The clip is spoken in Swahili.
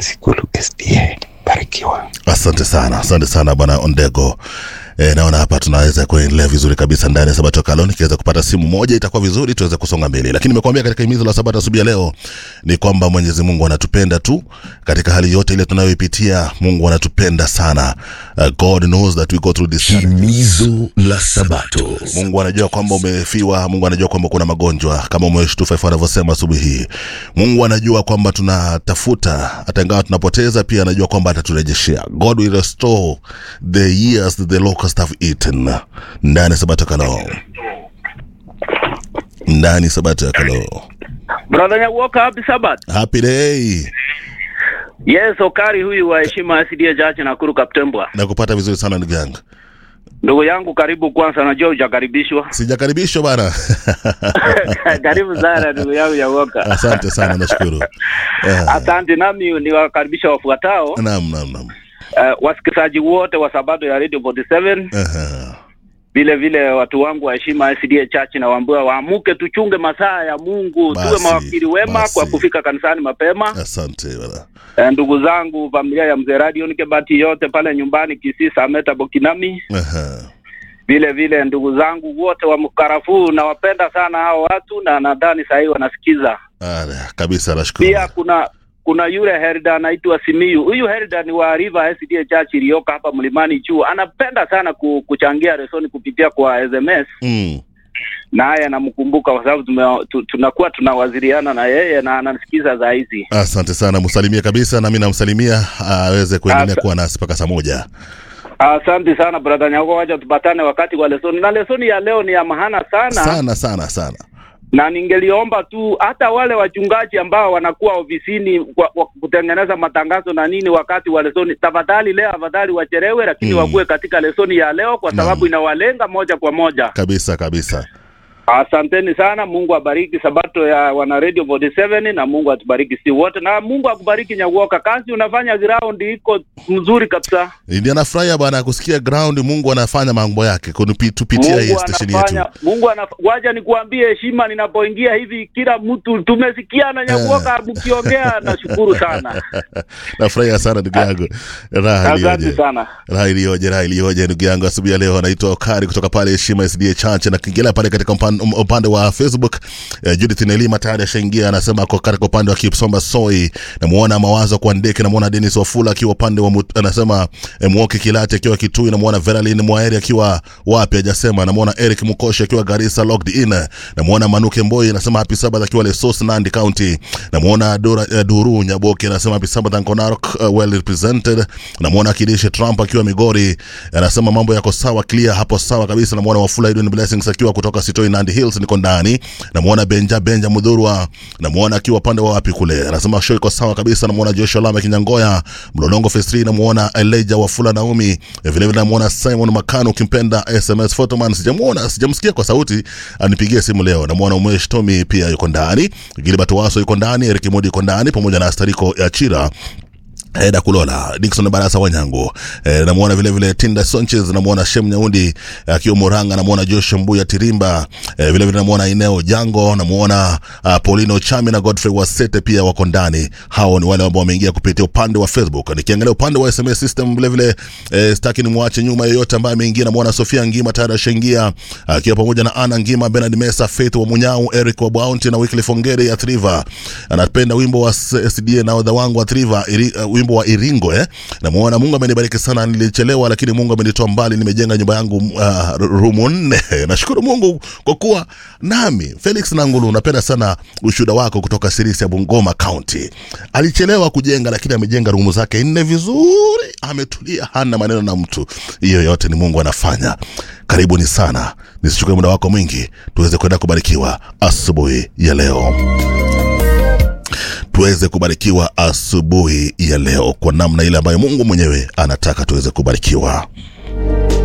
Kasikulu SDA. Barikiwa. Asante sana, asante sana bwana Ondego. E, naona hapa tunaweza kuendelea vizuri kabisa ndani ya Sabato Kalon. Nikiweza kupata simu moja itakuwa vizuri, tuweze kusonga mbele, lakini nimekuambia katika himizo la Sabato asubuhi ya leo ni kwamba Mwenyezi Mungu anatupenda tu katika hali yote ile tunayoipitia. Mungu anatupenda sana. Uh, God knows that we go through this Himizo la Sabato. Mungu anajua kwamba umefiwa. Mungu anajua kwamba kuna magonjwa kama umeshtufa hivyo anavyosema asubuhi hii. Mungu anajua kwamba tunatafuta, hata ingawa tunapoteza, pia anajua kwamba ataturejeshea. God will restore the years that the locusts have eaten. Ndani ya Sabato Kalo, ndani ya Sabato ya Kalo. Brother Nyawoka, happy Sabbath. Happy day, Yes, Okari huyu wa heshima SDA Church Nakuru Kaptembwa. nakupata vizuri sana ndugu yangu. Ndugu yangu karibu kwanza, najua hujakaribishwa. Sijakaribishwa bana. karibu sana ndugu yangu Nyawoka. Asante sana, nashukuru. Eh, Asante, nami niwakaribisha wafuatao Naam, naam, naam. uh, wasikilizaji wote wa Sabato ya Radio 47 Aha. vile vile watu wangu wa heshima SDA Church na waambia waamuke, tuchunge masaa ya Mungu, tuwe Basi, mawakili wema basi. kwa kufika kanisani mapema. Asante bana. Eh, ndugu zangu, familia ya mzee Radio Nikebati yote pale nyumbani Kisii, Sameta, Bokinami Aha. vile vile ndugu zangu wote wa mkarafuu nawapenda sana hao watu na nadhani sahii wanasikiza Ala, kabisa nashukuru. pia kuna kuna yule herda anaitwa simiyu huyu herda ni wa river sda church iliyoko hapa mlimani juu anapenda sana ku, kuchangia resoni kupitia kwa sms Mm. naye anamkumbuka kwa sababu tume- tu- tunakuwa tunawaziliana na yeye na anasikiza za hizi Asante sana, msalimie kabisa, nami namsalimia aweze kuendelea Asa- kuwa nasi mpaka saa moja. asante sana brother nyako wacha tupatane wakati wa lesoni na lesoni ya leo ni ya mahana sana, Sana sana sana. na ningeliomba tu hata wale wachungaji ambao wanakuwa ofisini kwa, kwa kutengeneza matangazo na nini wakati wa lesoni, tafadhali leo afadhali wacherewe, lakini Mm. wakuwe katika lesoni ya leo kwa Naam. sababu inawalenga moja kwa moja. Kabisa kabisa. Asanteni sana, Mungu abariki sabato ya wana Radio 47 na Mungu atubariki si wote, na Mungu akubariki Nyawoka. Kazi unafanya ground iko mzuri kabisa. Ndio anafurahia bwana kusikia ground Mungu anafanya mambo yake kunipi- tupitia hii Mungu station anafanya, yetu. Mungu anaf... waja nikuambie heshima, ninapoingia hivi kila mtu tumesikiana Nyawoka mkiongea, nashukuru sana. Nafurahia sana ndugu yangu. Raha Asante iliyoje. sana. Raha iliyoje, raha iliyoje ndugu yangu. Asubuhi ya leo anaitwa Okari kutoka pale Heshima SDA Church na kiingelea pale katika upande, upande wa Facebook. Eh, Judith Nelima tayari ashaingia, anasema ako katika upande wa Kipsomba Soi. Namuona mawazo kwa Ndeke, namuona Dennis Wafula akiwa upande wa Mut- anasema eh, Mwoki Kilati akiwa Kitui, namuona Veralin Mwaeri akiwa wapi hajasema, namuona Eric Mukoshi akiwa Garissa logged in, namuona Manuke Mboi anasema happy Sabbath akiwa Lesos Nandi County, namuona Dora eh, Duru Nyaboke anasema happy Sabbath Uncle Narok uh, well represented, namuona Kidishi Trump akiwa Migori anasema mambo yako sawa clear hapo sawa kabisa, namuona Wafula Edwin Blessings akiwa kutoka Sitoi Nandi Hills niko ndani, namuona Benja Benja Mudhurwa, namuona akiwa upande wa wapi kule, anasema show iko sawa kabisa, namuona Joshua Lama Kinyangoya Mlolongo Phase 3, namuona Elijah Wafula Naomi, eh, vile vile namuona Simon Makano ukimpenda SMS Photoman, sijamuona sijamsikia kwa sauti, anipigie simu leo. Namuona Umesh Tommy pia yuko ndani, Gilbert Waso yuko ndani, Eric Modi yuko ndani pamoja na Astariko ya Chira Eda Kulola, Dickson Barasa Wanyango, e, namuona vile vile Tinda Sanchez, namuona Shem Nyaundi akiwa Muranga, namuona Josh Mbuya Tirimba, e, vile vile namuona Ineo Jango, namuona uh, Paulino Chami na Godfrey Wasete pia wako ndani. Hao ni wale ambao wameingia kupitia upande wa Facebook. Nikiangalia upande wa SMS system vile vile e, sitaki nimwache nyuma yeyote ambaye ameingia. Namuona Sofia Ngima tayari ashaingia akiwa pamoja na Ana Ngima, Bernard Mesa, Faith wa Munyau, Eric wa Bounty na Wycliffe Ongere ya Triva. Anapenda wimbo wa SDA na odha wangu wa Triva, iri, uh, wimbo wa Iringo eh. Namuona Mungu amenibariki sana, nilichelewa lakini Mungu amenitoa mbali, nimejenga nyumba yangu uh, rumu nne. Nashukuru Mungu kwa kuwa nami. Felix Nangulu, napenda sana ushuhuda wako kutoka Sirisia Bungoma County. Alichelewa kujenga lakini amejenga rumu zake nne vizuri, ametulia, hana maneno na mtu. Hiyo yote ni Mungu anafanya. Karibuni sana, nisichukue muda wako mwingi, tuweze kwenda kubarikiwa asubuhi ya leo tuweze kubarikiwa asubuhi ya leo kwa namna ile ambayo Mungu mwenyewe anataka tuweze kubarikiwa.